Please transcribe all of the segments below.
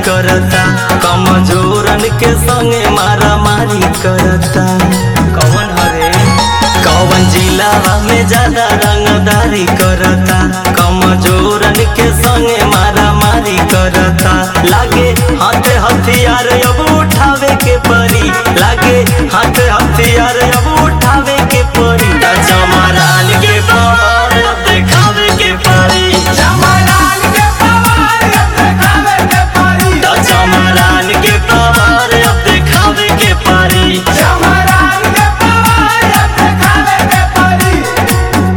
करता कमजोरन के संगे मारा मारी करता कौन हरे कौन जिलावा में ज्यादा रंगदारी करता कमजोरन के संगे मारा मारी करता लागे हाथ हथियार अब उठावे के परी लागे हाथ हथियार अब उठावे के परी ता चमरान के पावर अब देखावे के परी चमरान के पवार अब देखावे के परी ता चमरान के पावर अब देखावे के परी चमरान के पवार अब देखावे के परी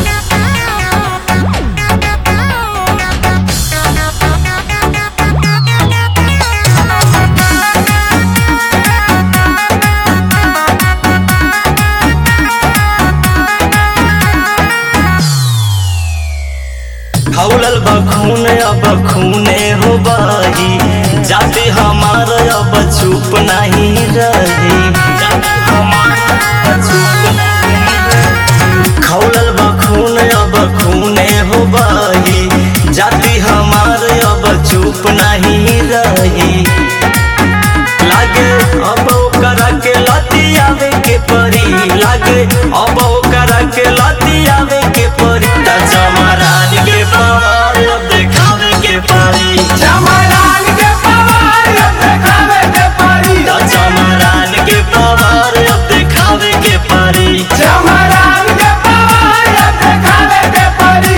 हौलल बखून अब खूने हो बही जाते हमार अब चुप नहीं रही जाते हमार अब चुप नहीं रही। खौलल बखून अब खूने हो बही जाति हमार अब चुप नहीं रही लागे अब ओकरा के लती आवे के परी लागे अब ओकरा के लती आवे के परी ता चमरान के पावर अब देखावे के परी चमरान के पवार अब देखावे के परी ता चमरान के पावर अब देखावे के परी चमरान के पवार अब देखावे के परी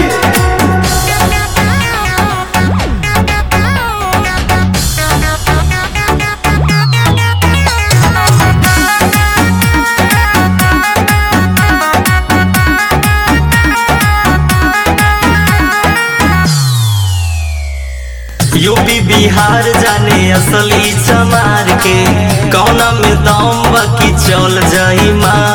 यूपी बिहार जाने असली चमार के कौना में दम बाकी चल जाई मार